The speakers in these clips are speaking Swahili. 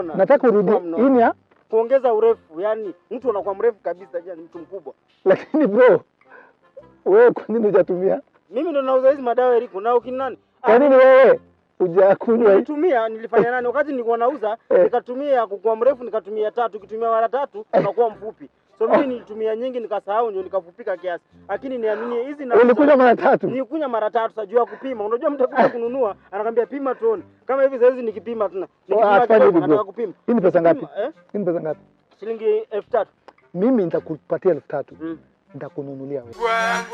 nataka urudi Kwa mno. inya, kuongeza urefu, yani mtu anakuwa mrefu kabisa, yani mtu mkubwa. lakini bro, wewe kwa nini hujatumia? Mimi ndo nauza hizi madawa Eriko, na ukinani Kwa nini wewe hujakunywa? hii? nilitumia nilifanya nani wakati nilikuwa nauza Eh. nikatumia kukuwa mrefu nikatumia tatu ukitumia mara tatu unakuwa mfupi so mimi nilitumia nyingi nikasahau ndio nikafupika kiasi lakini niaminie hizi na Ulikunywa mara tatu? nilikunywa mara tatu sajua kupima unajua mtu akija kununua anakwambia pima tuone kama hivi saizi nikipima tena nikipima hatufanyi kidogo hivyo. nataka kupima Hii ni pesa ngapi? Kupima, eh? Hii ni pesa ngapi? shilingi elfu tatu Mimi nitakupatia elfu tatu mm. nitakununulia wewe.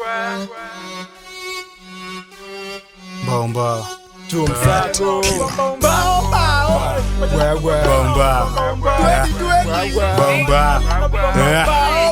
Bomba. Tumsato. Wewe. Bomba. Bomba. Eh.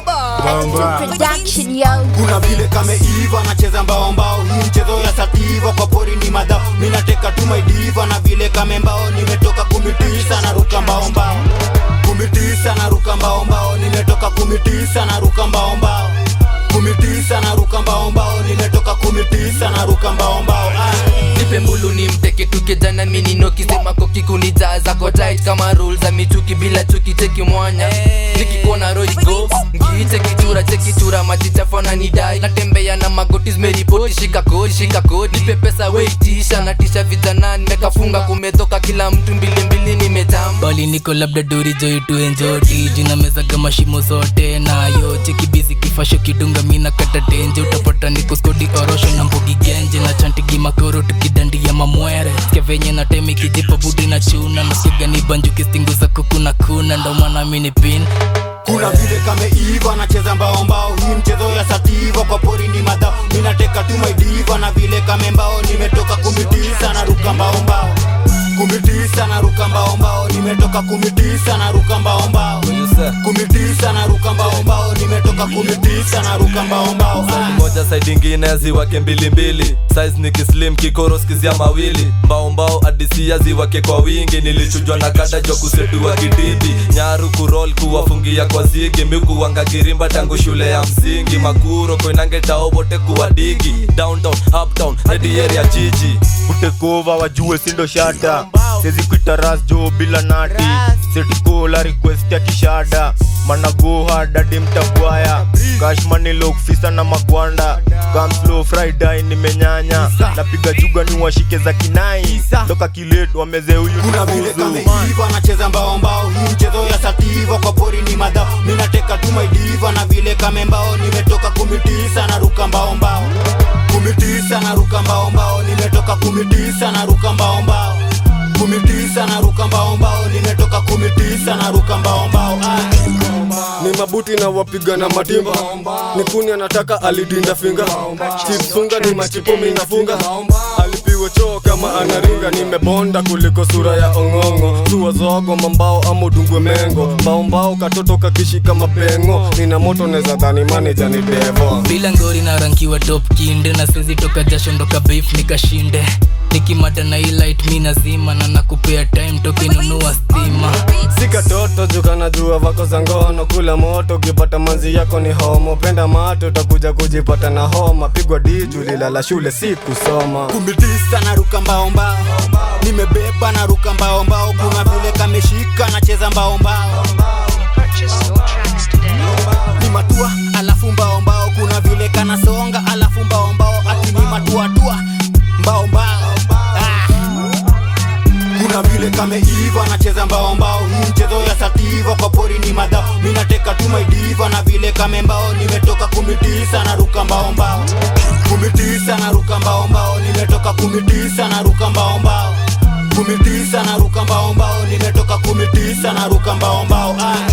Bomba. Production, yo. kuna vile kameiva nacheza mbao mbao hii mchezo ya sativa kwa pori ni madhao minateka tu maidiva na vile kamembao nimetoka kumitisa na ruka mbao mbao kumitisa na ruka mbao mbao nimetoka kumitisa na ruka mbao mbao kumitisa na ruka mbao mbao nimetoka kumitisa na ruka mbao mbao ah. nipe mbulu ni mteke tukejana minino kisema kokikunijaza ko tight kama rule za michuki bila chuki cheki mwanya nikikona roigo ngiite kichura chekichura machichafona nidai natembea na magoti zimeripoti shika kodi shika kodi nipe pesa weitisha natisha vijana nimekafunga kumetoka kila mtu mbilimbili nimetamba bali niko labda dori joituenjoti jina meza kama shimo zote nayo chekibizi kifasho kidunga mina kata tenje utapata niko skodi orosho na mbogi genje na chantigi makoro tukidandia mamwere ske venye na temi kijipa budi na chuna nasiga ni banjuki stingu za kuku na kuna ndo maana mini pin kuna vile kameiva nacheza mbao mbao hii mchezo ya sativa kwa pori ni madhao minateka tu maidiva na vile kamembao nimetoka kumitisa na ruka mbao mbao kumitisa na ruka mbao mbao nimetoka kumitisa na ruka mbao mbao kumitisa na ruka mbao mbao nimetoka kumitisa na ruka mbao mbao ah. moja side ingine ziwake mbilimbili size ni kislim kikoroskizia mawili mbao adisia ziwake kwa wingi nilichujwa na kada jwa kusetua kidibi nyaru kurol kuwafungia kwa zigi mikuwanga kirimba tangu shule ya msingi makuro koinangetao wote kuwa digi downtown uptown hadi area jiji kutekova wajue sindo shata sezi kuita ras jo bila nati setikola request ya kishada managoha dadi mtabwaya kashmanilo kufisa na magwanda kamslo friday nimenyanya napiga juga ni washike za kinai toka kiletu wameze huyu kuna vile nikuzu kameiva nacheza mbao mbao hii mchezo ya sativa kwa pori ni madhao minateka tu maidiva na vile kamembao nimetoka kumitisa na ruka mbao mbao kumitisa na ruka mbao mbao nimetoka kumitisa na ruka mbao mbao kumitisa na ruka mbao mbao nimetoka kumitisa na ruka mbao mbao ah. ni mabuti na wapiga na matimba ni kuni anataka alidinda finga chipsunga ni machipo minafunga alipiwe choo kama anaringa nimebonda kuliko sura ya ong'ong'o tua zogo mambao ama udungwe mengo mbaombao katoto kakishika mapengo nina moto neza dhani maneja ni devo bila ngori na rankiwa top kinde na sezi toka jasho ndoka beef nikashinde nikimada na ilight mi nazima na nakupea time tokinunua stima sika toto jukana jua vako za ngono kula moto ukipata manzi yako ni homo penda mato utakuja kujipata na homa pigwa diju lilala shule si kusoma kumitisa na ruka mbao mbao nimebeba na ruka mbao mbao kuna vile kameshika nacheza mbao mbao ni matua alafu mbao mbao kuna vile kanasonga alafu mbao mbao ati ni matua tua mbao mbao ah. kuna vile kameiva nacheza mbao mbao hii mchezo ya sativa kwa pori ni madhao minateka tu maidiva na vile kamembao nimetoka kumitisa na ruka mbao mbao kumitisa na ruka mbao mbao nimetoka kumitisa na ruka mbao mbao kumitisa na ruka mbao mbao nimetoka kumitisa na ruka mbao mbao ah.